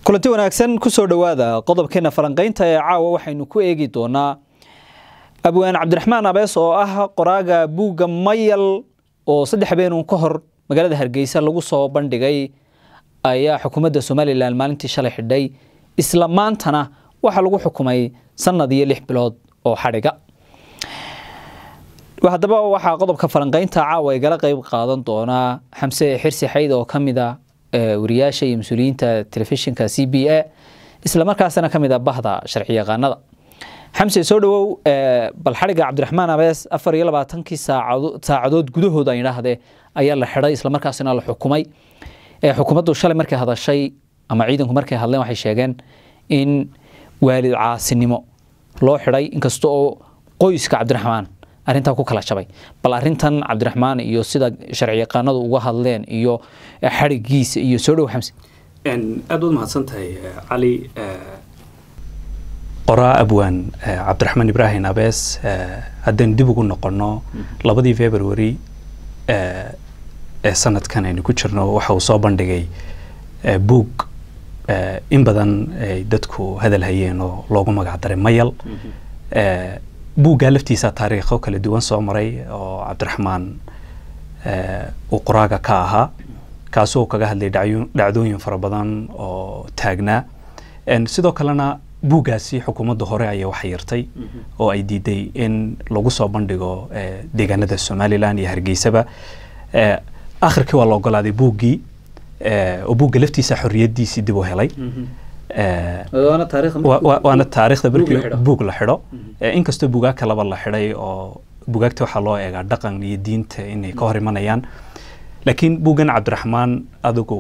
kulanti wanaagsan kusoo dhowaada qodobkeena falanqaynta ee caawa waxaynu ku eegi doonaa abwaan cabdiraxmaan abees oo ah qoraaga buugga mayal oo saddex habeenun ka hor magaalada hargeysa lagu soo bandhigay ayaa xukuumadda somalilan maalintii shalay xidhay isla maantana waxaa lagu xukumay sanad iyo lix bilood oo xadhiga haddaba waxaa qodobka falanqaynta caawa igala qeyb qaadan doonaa xamse xirsi xayd oo ka mid a wariyaasha iyo mas-uuliyiinta telefishinka c b a isla markaasna ka mid a bahda sharci yaqaanada xamse soo dhawow bal xadhiga cabdiraxmaan abees afar iyo labaatankii saacadood gudahooda ay idhaahdee ayaa la xidhay isla markaasna la xukumay xukuumaddu shalay markay hadashay ama ciidanku markay hadleen waxay sheegeen in waalid caasinimo loo xidhay inkasta oo qoyska cabdiraxmaan arrintaa ku kala jabay bal arrintan cabdiraxmaan iyo sida sharci yaqaanadu uga hadleen iyo xadhigiisa iyo soo dhow xamse aad baad mahadsan tahay cali qoraa abwaan cabdiraxmaan ibraahim abees haddaynu dib ugu noqonno labadii february ee sanadkan aynu ku jirno waxa uu soo bandhigay buug in badan ay dadku hadal hayeen oo loogu magac daray mayal buuggaa laftiisa taariikho kala duwan soo maray oo cabdiraxmaan uu qoraaga ka ahaa kaasoo kaga hadlay dhacdooyin fara badan oo taagnaa sidoo kalena buuggaasi xukuumadda hore ayaa wax yartay oo ay diiday in lagu soo bandhigo deegaanada somalilan iyo hargeysaba akhirkii waa la ogolaaday buuggii oo buugga laftiisa xorriyaddiisii dib u helay waana taariikhda markii buug la xidho inkastoo buugaa kalaba la xidhay oo bugaagta waxaa loo eegaa dhaqan iyo diinta inay ka hor imanayaan laakiin buuggan cabdiraxmaan adigu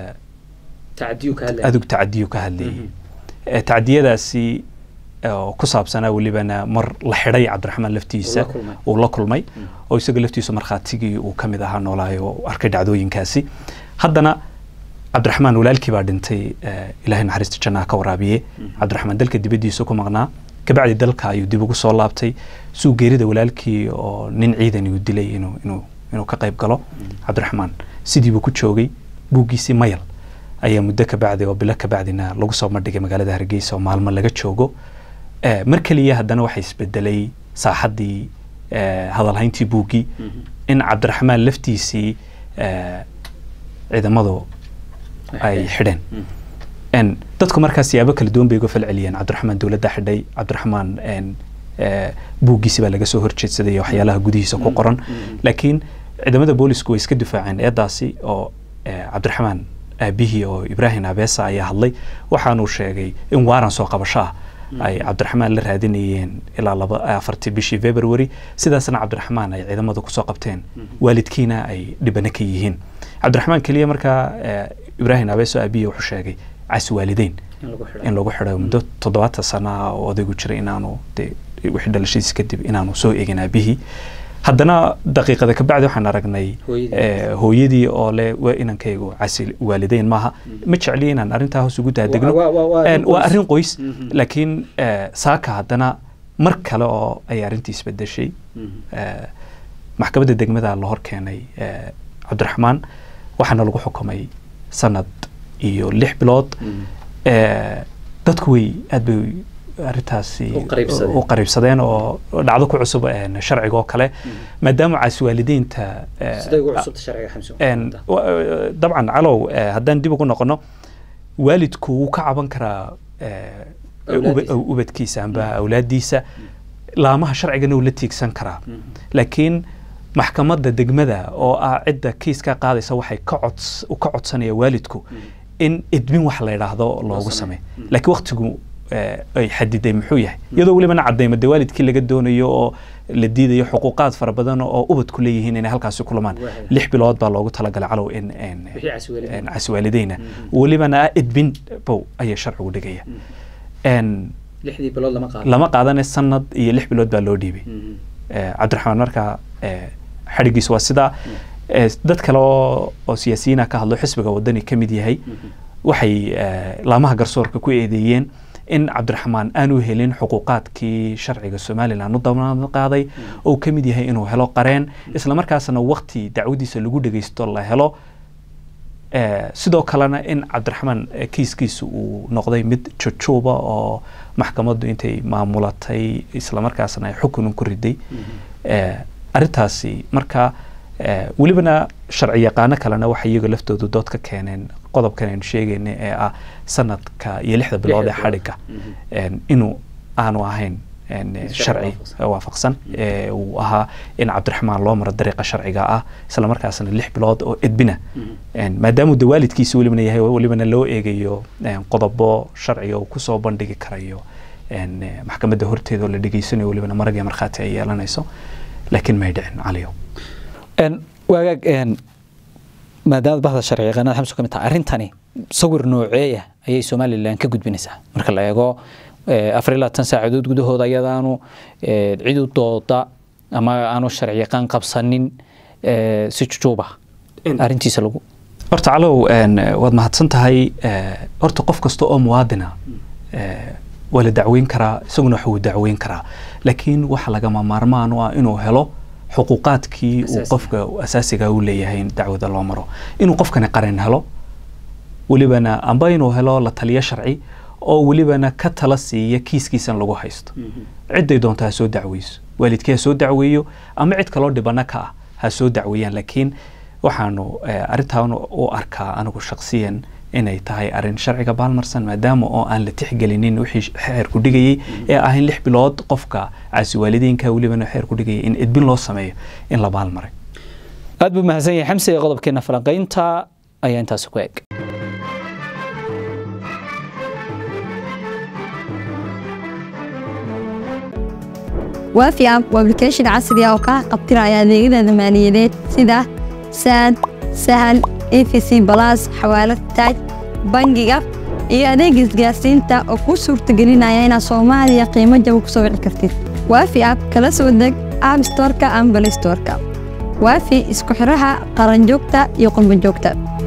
adigu tacadiyu ka hadlayay tacdiyadaasi oo ku saabsanaa welibana mar la xidhay cabdiraxmaan laftiisa uu la kulmay oo isaga laftiisu markhaatigii uu ka mid ahaa noolaayo arkay dhacdooyinkaasi haddana cabdiraxmaan walaalkii baa dhintay ilaahay naxariista jannaha ka waraabiye cabdiraxmaan dalka dibaddiisa ku maqnaa kabacdi dalka ayuu dib ugu soo laabtay suu geerida walaalkii oo nin ciidani uu dilay inuu inuu inuu ka qayb galo cabdiraxmaan sidiibuu ku joogay buuggiisii mayal ayaa muddo kabacdi oo bilo kabacdina lagu soo bandhigay magaalada hargeysa oo maalmo laga joogo mar keliya haddana waxaa isbedelay saaxaddii hadalhayntii buuggii in cabdiraxmaan laftiisii ciidamadu ay xidheen dadku markaas siyaabo kala duwan bay uga falceliyeen cabdiraxmaan dowladda xidhay cabdiraxmaan buuggiisi baa laga soo horjeedsaday waxyaalaha gudihiisa ku qoran laakiin ciidamada boolisku way iska difaaceen eedaasi oo cabdiraxmaan aabihii oo ibraahim abeesa ayaa hadlay waxaanuu sheegay in waaran soo qabasho ah ay cabdiraxmaan la raadinayeen ilaa laba afartii bishii february sidaasna cabdiraxmaan ay ciidamada kusoo qabteen waalidkiina ay dhibano ka yihiin cabdiraxmaan keliya markaa ibraahim abeeso aabihi wuxuu sheegay cas waalideyn in lagu xidho muddo toddobaatan sana ah oo odaygu jiray inaanu de wixii dhalashadiisa kadib inaanu soo eegin aabihii haddana daqiiqada kabacdi waxaan aragnay hooyadii oo le inankaygu casi waalideyn maaha ma jecliya inaan arrintaa hoos ugu daadegno waa arrin qoys laakiin saaka haddana mar kale oo ay arrintii isbedeshay maxkamadda degmada la hor keenay cabdiraxmaan waxaana lagu xukumay sanad iyo lix bilood dadku way aad bay arrintaasi u qariibsadeen oo dhacdo ku cusub sharciga oo kale maadaama caasi waalideynta dabcan calow haddaan dib ugu noqono waalidku wuu ka caban karaa ubadkiisa amba awlaaddiisa laamaha sharcigana uu la tiigsan karaa laakiin maxkamadda degmada oo ah cidda kiiska qaadaysa waxay ka ka codsanaya waalidku in edbin wax la yidhaahdo loogu sameey laakiin waktigu ay xadiday muxuu yahay iyadoo welibana cadayma de waalidkii laga doonayo oo la diidayo xuquuqaad fara badan oo ubadku leeyihiin inay halkaasi kulamaan lix bilood baa loogu talagalay calow in caswaalideyna welibana edbin bow ayaa sharcigu dhigaya lama qaadane sanad iyo lix bilood baa loo dhiibay cabdiraxmaan markaa xadhigiis waa sidaa dad kale oo siyaasiyiina ka hadlo xisbiga wadani ka mid yahay waxay laamaha garsoorka ku eedeeyeen in cabdiraxmaan aanu helin xuquuqaadkii sharciga somalilan u damaanad qaaday oo ka mid yahay inuu helo qareen isla markaasna wakti dacwadiisa lagu dhegeysto la helo sidoo kalena in cabdiraxmaan kiiskiisu uu noqday mid jujuuba oo maxkamaddu intay maamulatay islamarkaasna ay xukun ku riday arrintaasi marka welibana sharci yaqaano kalena waxay iyaga laftoodu dood ka keeneen qodobkan aynu sheegayna ee ah sanadka iyo lixda bilood ee xadhigga inuu aanu ahayn sharci waafaqsan uu ahaa in cabdiraxmaan loo maro dariiqa sharciga ah isla markaasna lix bilood oo edbina maadaamuu de waalidkiisa welibana yahay welibana loo eegayo qodobo sharciga uu kusoo bandhigi karayo maxkamadda horteeda oo la dhegeysanayo welibana marag iyo markhaati ay yeelanayso laakiin may dhicin caliyow waagaag maadaama bahda sharci yaqaanada xamsu ka mid tahay arrintani sawir nooceeya ayay somalilan ka gudbinaysaa marka la eego afar iyo labaatan saacadood gudahooda ayadaanu cid u dooda ama aanu sharci yaqaan qabsanin si jujuuba arrintiisa lagu horta calow waad mahadsan tahay horta qof kasta oo muwaadina waa la dacweyn karaa isaguna waxa uu dacweyn karaa laakiin waxa lagama maarmaan u ah inuu helo xuquuqaadkii uu qofka asaasiga u leeyahay in dacwada loo maro inuu qofkani qarin helo welibana amba inuu helo la taliyo sharci oo welibana ka tala siiya kiiskiisan lagu haysto cidday doonta ha soo dacweyso waalidkii ha soo dacweeyo ama cid kaloo dhibana ka ah ha soo dacweeyaan laakiin waxaanu arrintan u arkaa anigu shaksiyan inay tahay arrin sharciga baalmarsan maadaama oo aan la tixgelinin wixii xeerku dhigayay ee ah in lix bilood qofka caasi waalidiinka welibana xeerku dhigayay in edbin loo sameeyo in la baalmaray aad buu mahadsan yahay xamse ee qodobkeena falanqaynta ayaa intaasi ku eg waafi app waa application casri ah oo kaa qabtiraya adeegyada maaliyadeed sida saad sahal efc balas xawaalad taaj bangiga iyo adeega isgaarsiinta oo kuu suurtagelinaya inaad soomaaliya qiimo jaba ku soo wici kartid waafi app kala soo deg app storka ama balay storka waafi isku xiraha qaranjoogta iyo qurbanjoogta